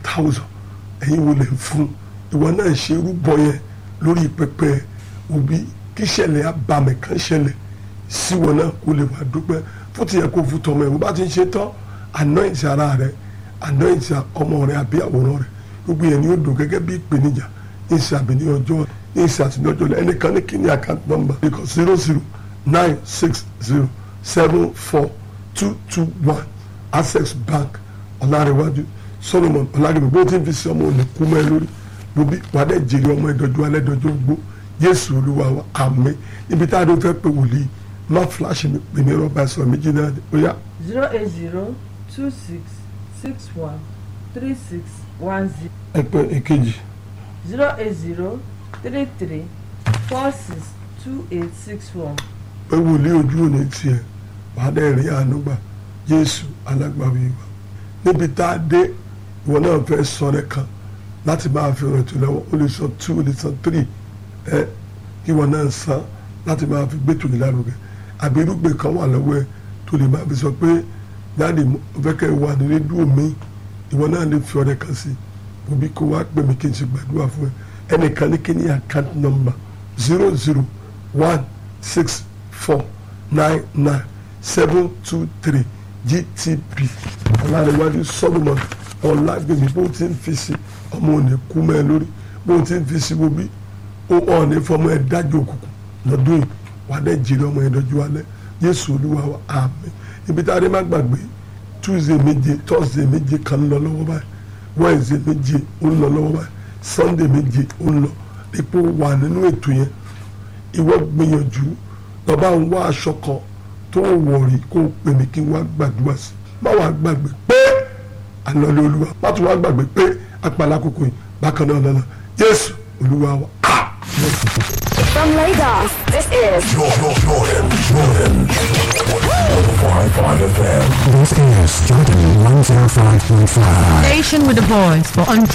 thousand ẹ̀yin wo lè fún ìwọ náà ṣe irúbọ yẹn lórí pẹpẹ òbí kí ṣẹlẹ̀ abàmì kan ṣẹlẹ̀ sí wọn náà kó lè wà dúpẹ́ fún ti yẹ kó fún tọmọ ẹ̀ bó bá ti ń ṣe tán anoint ara rẹ anoint ọmọ rẹ àbí àwòrán rẹ gbogbo yẹn ni ó dùn gẹ́gẹ́ bí ìpèníjà ní ìsàbí ní ọjọ́ ní ìsàtì ní ọjọ́ ẹnìkan ní kí ni account number because zero zero nine six zero seven four two two one access bank ọ̀làrẹ̀wájú solomon ọ̀làgẹ̀mẹ̀ bó ti ń fi sí ọmọ òní kú mọ́ ẹ lórí lóbi wàdẹ́ jèrè ọmọ ẹ̀dọ́jú alẹ́ dọ́jú gbó jésù olúwa wa àmín ibi tá a dó fẹ́ pé wòlíì má fúláṣí mi pè ní rọ́bà ẹ̀sọ́ méjì náà ó yá zero eight zero two six six one three six one zero ẹ̀pẹ́ èkejì zero eight zero three three four six two eight six one. pé wòlíì ojú òní tiẹ̀ wàdẹ́ rí àánú gbà jésù alágbàwí wa níbi tá a dé ìwọ náà fẹ́ sọ rẹ kan láti máa fi rìn tó lọ́wọ́ ó lè sọ two ó lè sọ three ẹ kí ìwọ náà san láti máa fi gbé tòlè lárugẹ àbí irúgbìn kan wà lọ́wọ́ ẹ tó lè máa fi sọ pé dáàdì mo fẹ́ kẹ́ ẹ wà ní rédíò mi ìwọ náà lè fi ọrẹ kan sí i òbí kó wá pè mí kí n ṣe gbàdúrà fún ẹ ẹnìkan ní kí ní account number zero zero one six four nine nine seven two three gtp ọ̀làríwájú solomon ọ̀làgbèmí bó ti ń fi sí ọmọ òní kú mẹ́ ẹ lórí bó ti ń fi sí gbòbí ó hàn ní fọmọ ẹ dájú òkùnkùn lọ́dún yìí wà á dẹ́ jèrè ọmọ ẹ dọ́jú alẹ́ yéṣu olúwa wa àmín ibi tá a rí má gbàgbé tuesday méje thursday méje kan ń lọ lọ́wọ́ báyìí wednesday méje ó ń lọ lọ́wọ́ báyìí sunday méje ó ń lọ ipò wà nínú ètò yẹn ìwọ gbìyànjú lọ́ba ń wá aṣọ kan tó wọ̀ rí kó o pè mí kí n wá gbàdúrà sí má wàá gbàgbé pé àlọ́lẹ̀ olúwa má tún wá gbàgbé pé apàlà kòkò yìí bákan náà lọ́nà jésù olúwa wa. From Lagos, this is Jordan, Jordan, Jordan. 105.5 FM. This is Jordan 105.5. Station with a voice for